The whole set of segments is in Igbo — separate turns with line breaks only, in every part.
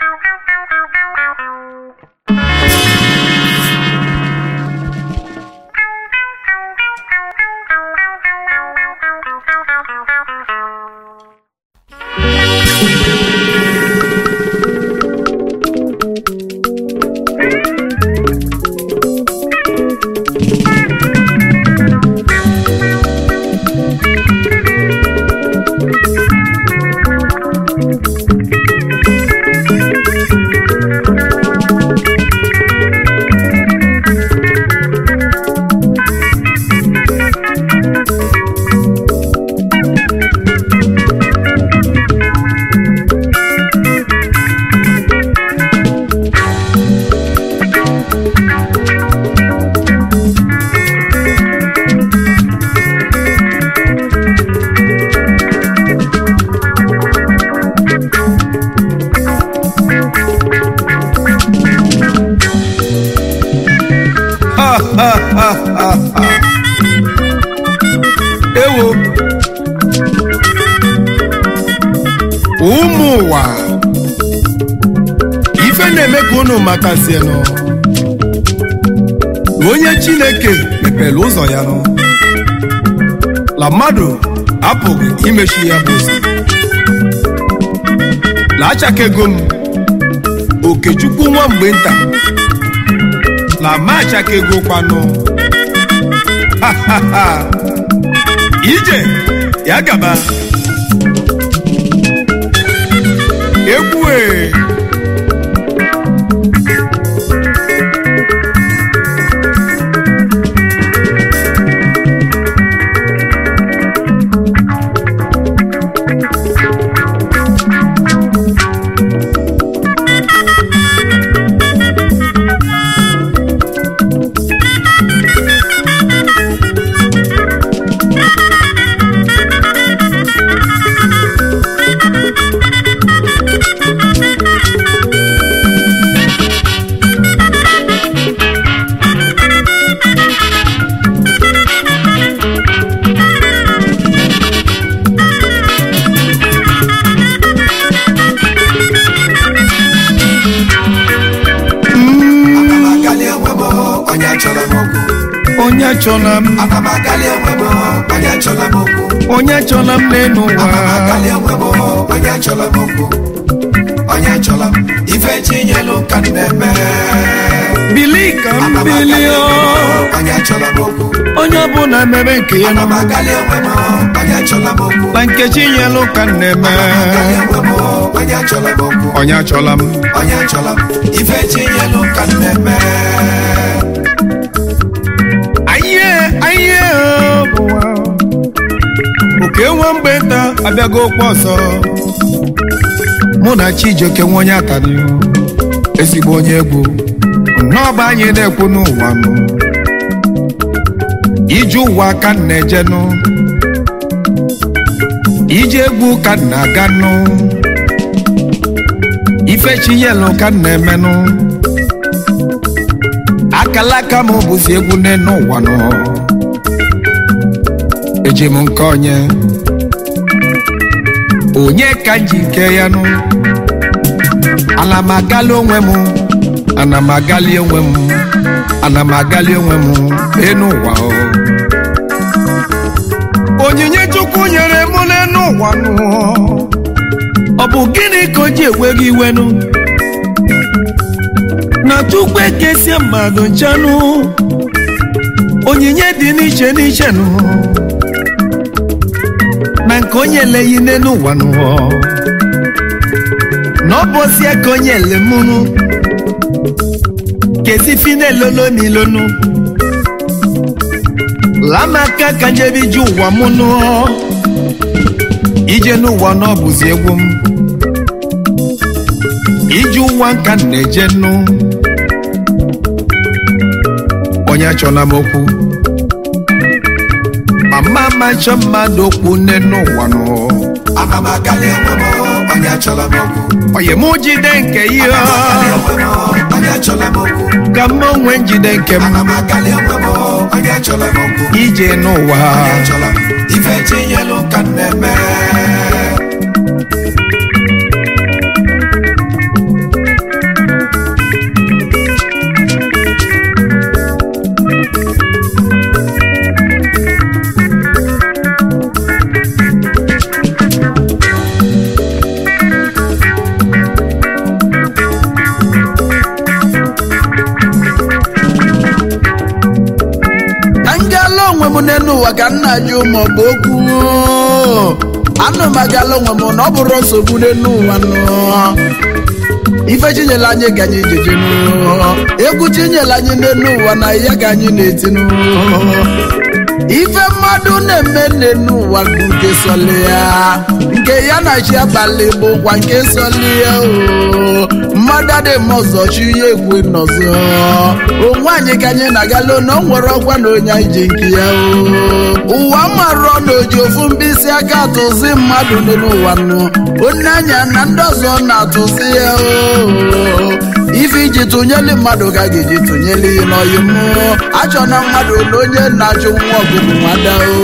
ewo ụmụ ụwa ife na-eme ka unu matazienụ na onye chineke mepere ụzọ ya nụ la mmadụ apụghị imechi ya bụ ụzọ la achakego m okechukwu nwa mgbe nta la ma achakego kwanụ ha ha ha ije ya gaba egwu e
Anamakali enwe m onye chọrọ m okwu
onye chọla m
Anamakali enwe m onye chọrọ m okwu
onye chọla m n'elu ụwa
Anamakali enwe m onye chọrọ m okwu onye chọrọ m ife chinyelu ka m na-eme
bili ka m
Anamakali
bili
enwe
o
m onye chọrọ m okwu
onye ọbụla mebe nke ya nọ
Anamakali enwe m onye chọrọ m okwu
na nkechi nyelụ ka m na-eme
Anamakali enwe m onye chọrọ m okwu
onye achọla m
onye chọrọ m ife chinyelu ka m na-eme
ayiye ayiye o, ụwa. oke nwa mgbe nta abịago okwu ọzọ mụ na chijioke nwa onye atani ezigbo onye egwu nnọọba anyị na-ekwu n'ụwa nụ ije ụwa ka m na-ejenụ ije egwu ka m na-aga nụ ife chinyelu ka m na-emenụ akalaka m bụzi egwu n'enu ụwa nụ eji m nke onye onye ka m ji nke ya nụ ana m agali onwe m ana m agali onwe m ana m agali onwe m enu ụwa o onyinye chukwu nyere m n'enu ụwa nụ ọ bụ gịnị ka o ji ewe gị iwe nụ na chukwu ekesie mmadụ nchanụ onyinye dị n'iche n'iche nụ na nke onye eleghị n'elu ụwa nụ na ọ bụ osie ka onye elemụnụ kezi finelolo n'ilonu lamaka ka njebe ije ụwa mụ nụ ije n'ụwa na ọ bụzi egwu m ije ụwa nka m na-eje nụ onye achọla m okwu ma mma ma nchọ mmadụ okwu nne n'ụwa nụ
Anamakali enwe m onye chọrọ m okwu
onye mụ jide nke ihe
Anamakali enwe m onye chọrọ m okwu
ka m onwe njide nke m
Anamakali enwe m onye chọrọ m okwu
ije n'ụwa
onye chọrọ m ife chinyelu ka m na-eme
ka nna jụ maọbụ okwu anụ magala onwe m na ọ bụrụ nsogbu n'elu ụwa nụ ife chinyela anyị ka anyị jeje egwu chinyela anyị n'elu ụwa na ya ka anyị na-etinu ife mmadụ na-eme n'elu ụwa bụ nke sọli ya nke ya na chi abalị bụkwa nke sọli ya o mmadụ adịghị m ọzọ chi ya ekwe n'ọzọ onwe anyị ka anyị na-agala na o nwere ọgwa na onye anyị ji nke ya o ụwa marụọ na oji ofu mkpịsị aka atụzi mmadụ n'elu ụwa nụ onye anya na ndị ọzọ na-atụzi ya o ife iji tụnyeli mmadụ ka ga-eji tụnyeli n'ọyị mmụọ achọ na mmadụ na onye na-achụ nwa ọgụgụ nwada o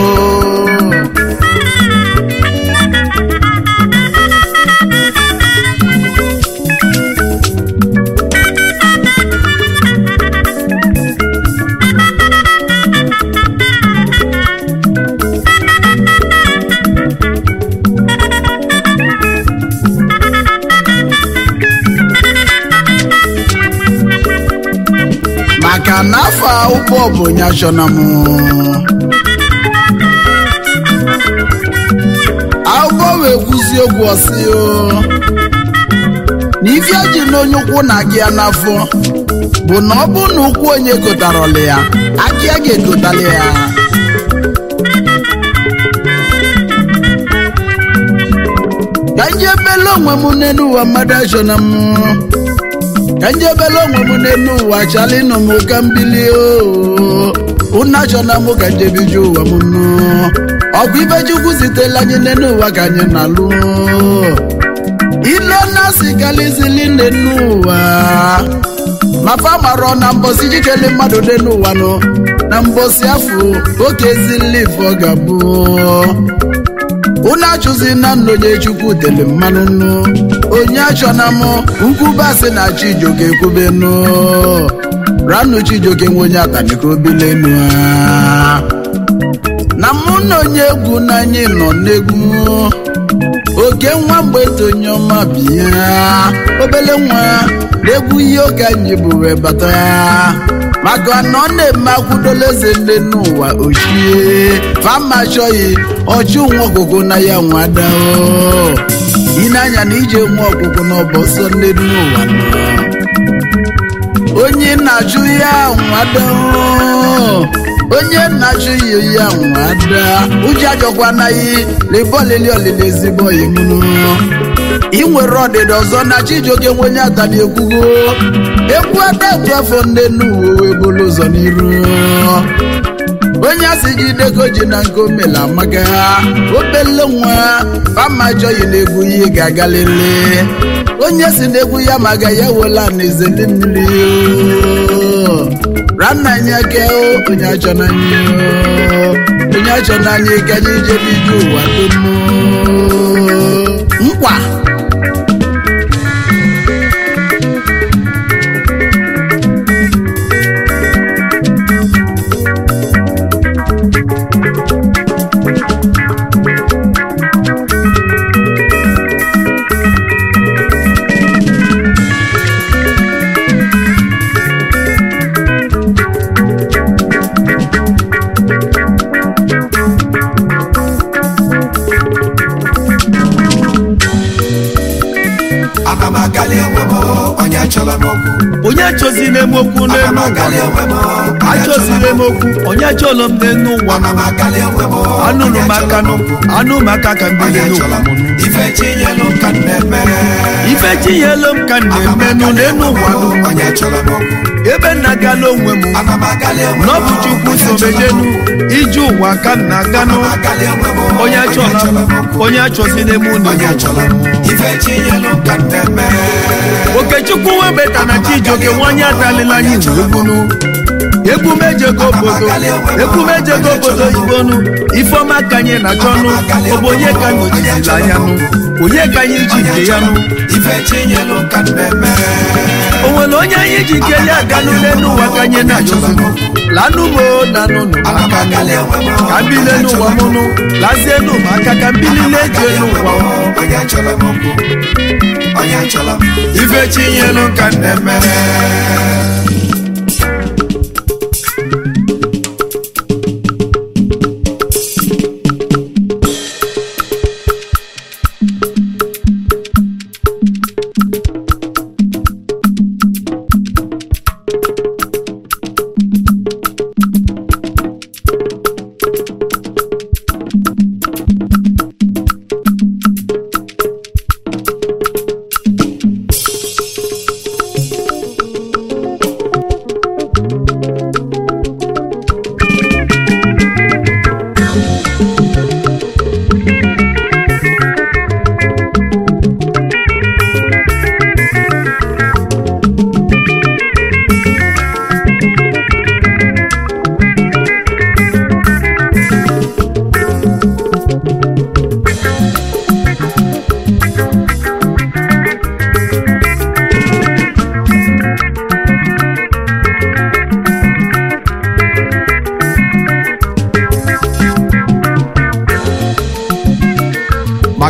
maka na afọ ụgbọ bụ nyachọna m akwụkwọ wee kwuzie okwu ọsị o na ife ji n'onye ụkwụ na gị ya n'afọ bụ na ọ bụ na ụkwụ onye kotarọla ya aka ya ga-ekotali ya ka njebele onwe m n'elu ụwa mmadụ achọna m ka njebele onwe m n'elu ụwa chali nụ m ka mbili unu achọna m ka njebiju ụwa m nụ ọgwụ ibe chukwu zitela anyị n'elu ụwa ka anyị na-alụ ile na-asị kalizili n'elu ụwa mafa marọ na mbọsi jikele mmadụ n'elu ụwa nụ na mbọsi afọ oke ezili ọ ga-abụ unu achụzi na nna onye chukwu tele mmanụ nnu onye achọna m nkwubasị na chijoke ekwubenu ranụ chijoke nwe onye atanike obilenu ha na mụ na onye egwu n'anyị nọ n'egwu oke nwa mgbe onye ọma bịa obele nwa na-egwu ihe oge anyị bụ wee bata maka na ọ na-eme akwụdola eze nne n'ụwa ochie fama achọghị ọchụ nwa ọgụgụ na ya nwadao ịna-anya na ije nwa ọgụgụ n'ọbọsọ nne n'ụwa nọ onye na-achụ ya nwadao onye na-achụ ya ya nwada ụjọ ajọkwanaghị lebolili olili ezigbo imunu ị nwere ọdịda ọzọ na chijioke nwe onye atali ekwugo ekwu atatu afọ nne n'uwe wee bụrụ ụzọ n'iru onye asị jideko ji na nke omela amaka obele nwa fama achọghị na egwu ihe ga-agalele onye si na egwu ya maga ya wela na ezeli mmiri rannanya ke onye achọ n'anya onye achọ n'anya ka anyị jebe ije ụwa dum nkwa
ana m agali enwe m onye chọrọ m okwu
onye achọzila m okwu
ana
n'elu
m
ụwa
agali enwe m onye chọrọ
achọzila m okwu onye achọlọ m n'elu ụwa
ana m agali enwe m
anụrụ m
onye
aka
chọrọ
nụ
okwu.
anụ m aka ka
onye
mbili
chọrọ
n'ụwa
m ife chinyelu ka m na-eme
ife chinyelu m ka m
Ana m
na-eme nụ
agali
n'elu
enwe
ụwa
m
nụ
onye chọrọ m okwu
ebe m na-agala onwe m
ana m agali enwe m
n'ọbụ chukwu
onye chọrọ m
sobejenu
okwu.
ije ụwa ka m na-aga
ana
nụ
m agali enwe m
onye achọla
chọrọ
m
m okwu.
onye achọzila m
onye
n'elu
chọrọ m ife chinyelu ka m na-eme
okechukwu webeta na chijioke nwanyị atalila anyị egwunu ekwumejego obodo ekwumejego obodo ibonu ifeọma ka anyị na-achọnụ ọ bụ onye ka nọchizila anya nụ onye ka anyị ji nke ya nụ
ife chinyelu ka m na-eme
o nwere onye anyị ji nke ya aganụ n'elu ụwa ka anyị na-achọzinụ lanụ m o nanụnụ
ana m
aka nụ
agali enwe m
ka mbili n'ụwa m nụ lazie nụ m aka ka mbili na-eji elu ụwa m
onye chọrọ m okwu onye chọrọ m ife chinyelu ka m na-eme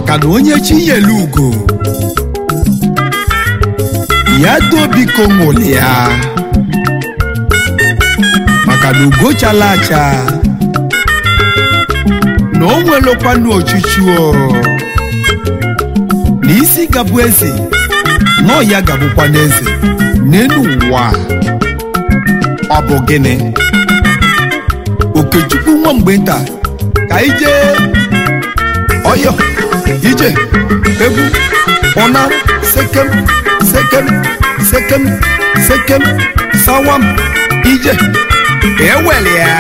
maka na onye chi nyere ugo ya dobiko ṅụlịa maka na ugo chala acha na o nwelekwanụ ochuchu o na isi gabụ eze na ọ ya gabụkwa n'eze n'elu ụwa ọ bụ gịnị okechukwu nwa mgbe nta ka ije ọyọ ije egwu ụna sekem sekem sekem sekem sawam ije eweli ya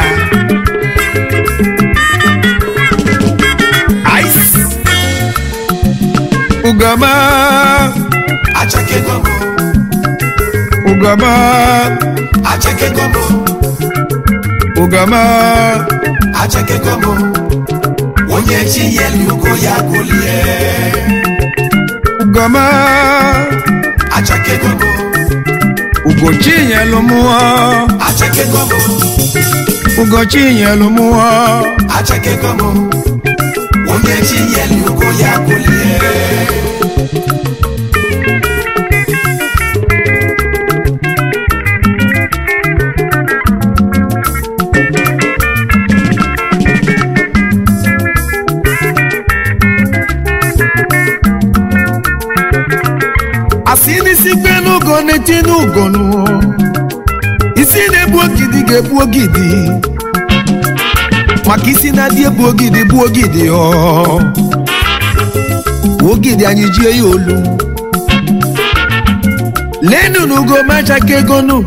ice ugama
achakego m
ugama
achakego m
ugama
achakego m onye chi nyelu ugo ya golie
ugama
achakego m
ugochi nyelu mụọ
achakego m
ugochi nyelu mụọ
achakego m onye chi nyelu ugo ya golie
asị n'isi kpe n'ugo na-eti n'ugonu isi na-ebu ogidi ga-ebu ogidi maka isi na-adị ebu ogidi bụ ogidi ọ ogidi anyị jie ya olu lenu n'ugo ma achakegonu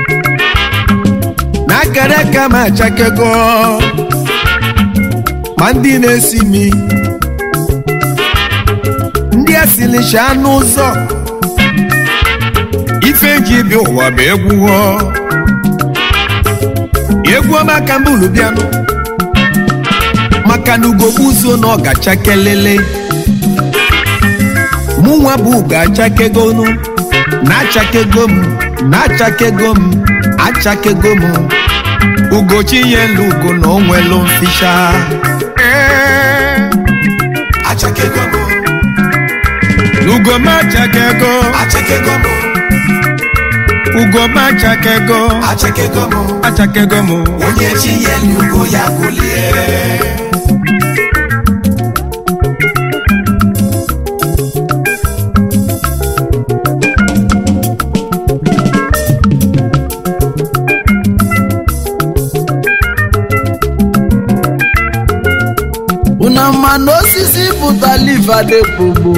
na akara aka ma achakego ma ndị na-esi mi ndị asịlịcha n'ụzọ ife ji bi ụwa bụ egwu ọ egwu ọma ka mbụlụ bịanụ maka na ugogbu so na ọ ga-achakelele mụ nwa bụ ga-achakegonu na-achakego m na-achakego m achakego m ugochi nyelu ugo na o nwelu mficha Ee,
achakego m
ugo ma achakego
achakego m
ugo ma achakego
achakego m
achakego m
onye chi nyelu ugo ya golie
una ma na osisi pụtala ifadekpogbo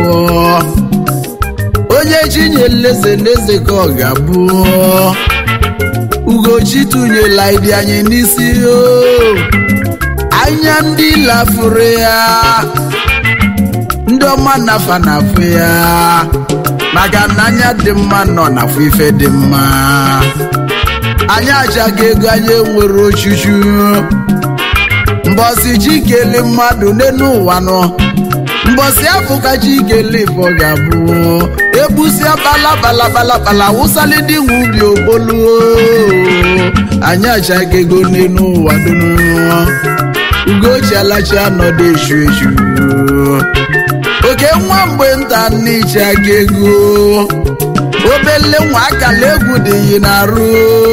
onye chinyere eze n'eze ka ọ ga-abụ ugochi tụnyela ịdị anyị n'isi o anya ndị lafuru ya ndị ọma nafa na-afụ ya maka na anya dị mma nọ n'afọ ife dị mma anyị achaghị ego anyị enwere ochuchu mbọsị chi kele mmadụ n'elu ụwa nọ mbọsị afọ ka chi kele ifo ga-abụ egbusịa bala bala bala bala wụsali ndị nwe ubi obolu anyị achaghị ego n'elu ụwa dunu ugochi alachi anọdụ echu echu oke nwa mgbe nta n'iche aka ego obele nwa akala egwu dị yi na-arụ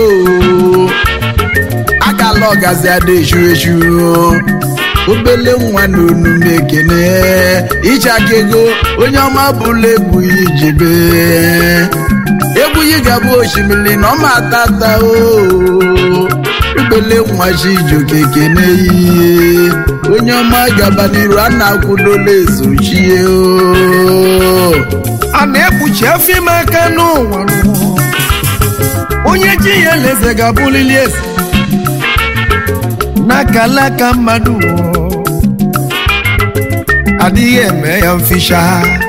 akala ọgazi ada echu echu obele nwa na onume ekene ịchaka ego onye ọma bụla egbughị ijebe egbughị ga-abụ osimiri na ọma tata o obele nwa chijoke ekene ihe onye ọma gaba n'iru a na-akwụdola ezochie o
a na-ekpuchi afọ ime aka n'ụwa n'ụwa. onye ji ya eleze ga-abụlili eze n'akala aka mmadụ adịghị eme ya mficha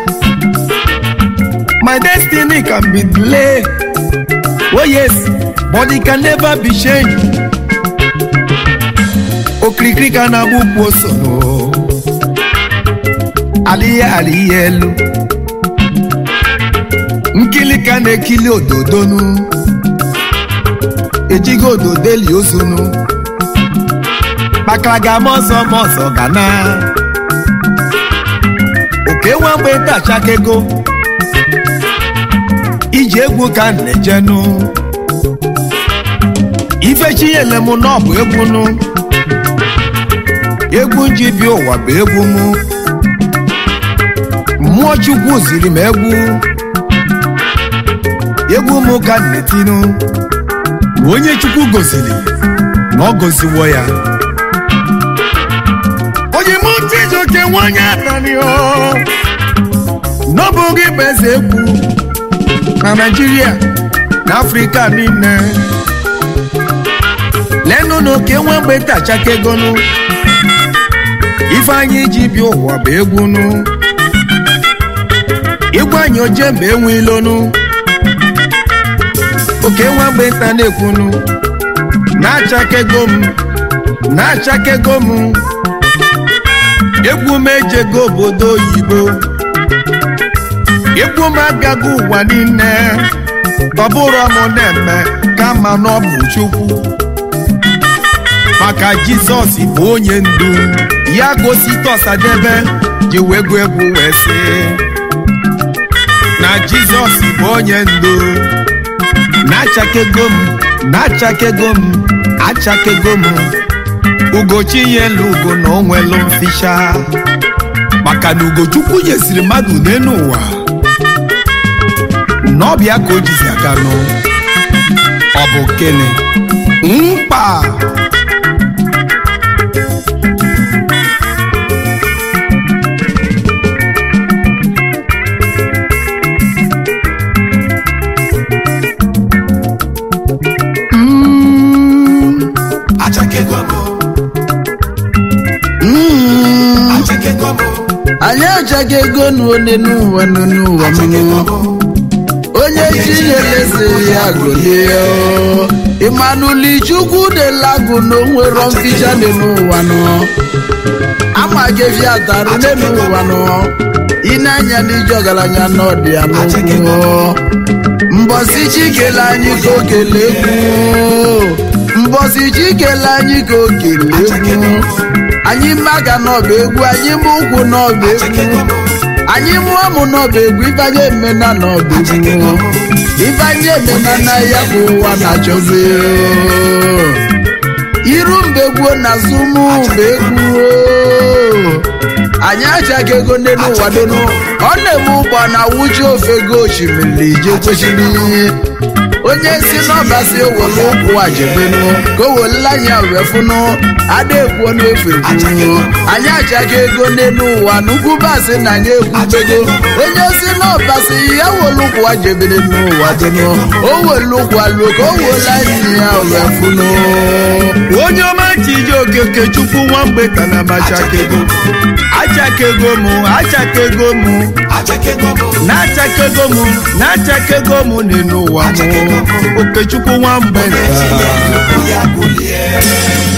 my destiny can be delayed oh yes but it can never be changed okirikiri ka na-agba ukwu oso adịghị adịghị elu nkili ka na-ekili ododonu ejighị ododo eli ozunu kpakara ga ama ọzọ ma ọzọ ga na oke nwa mgbe nta achakego iji egwu ka m na-ejenu ife chinyele m na ọ bụ egwu nụ egwu nji bi ụwa bụ egwu mụ mmụọ chukwu ziri m egwu egwu m ka m na-etinu ma onye chukwu goziri na ọ goziwo ya onye mụ Chijioke nwanyị atani o n'ọbụghị bụ eze egwu na naijiria na afrịka niile lenụ na oke nwa mgbe tachakegonu ifeanyị ji bịa ụwa bụ egwu nụ igwe anyị oje mgbe enwe ilonu oke nwa mgbe nta na-ekwunu na-achakego m na-achakego m egwu m ejego obodo oyibo egwu m agaghị ụwa niile ọ bụrụ m na-eme kama na ọ bụ chukwu maka jizọs bụ onye ndu ya gosi tọsadebe ji wee gụ egwu wee sị na jizọs bụ onye ndu na-achakego m na-achakego m achakego m ugochi nyelu ugo na o nwelu mficha maka na ugochukwu nyesiri mmadụ n'elu ụwa n'ọbịa ka o jizi aga nụ ọ bụ gịnị mkpa
achakego m
Mm.
achakego m
anyị achaghị ego n'one n'ụwa nọ n'ụwa
achakego
mụnụ
m
onye chinyeleze ya golie ịmanụli chukwu delagụ na onwero mficha dị n'ụwa nọ amaghịvi atarụ n'elu ụwa nọ ịna-anya n'ije ọgaranya n'ọdị ya n'okwu mbọsi chikele anyị ka o kele egwu mbọsi chikele anyị ka o kele egwu anyị mmaga n'ọba egwu anyị mụ ụkwụ n'ọba egwu anyị mụọ mụ n'ọba egwu ifeanya emena n'ọba egwu ifeanya emena na ya bụ ụwa na-achọzi iru mbe gboo na azụmụ mbe egwu anyị achaghị ego ndị n'ụwa donu ọ na-eme ụgbọ na wuchi ofe go osimiri je kwesịrị onye si n'ọba si ewere ụkwụ ajebenu ka o welele anya wee fụnụ ada ekwuo n'efu ekwu anyị achaghị ego ndị n'ụwa nnukwu basị na anyị ekwubego onye si n'ọba si ya were ụkwụ ajebere n'ụwa donu o were ụkwụ alụọ ka o wele anya ya wee fụnụ
onye ọma Chijioke Okechukwu nwamgbe tana m achakego achakego m achakego m
achakego m
na-achakego m na-achakego m n'elu ụwa m Okechukwu nwamgbe nta
ya bulie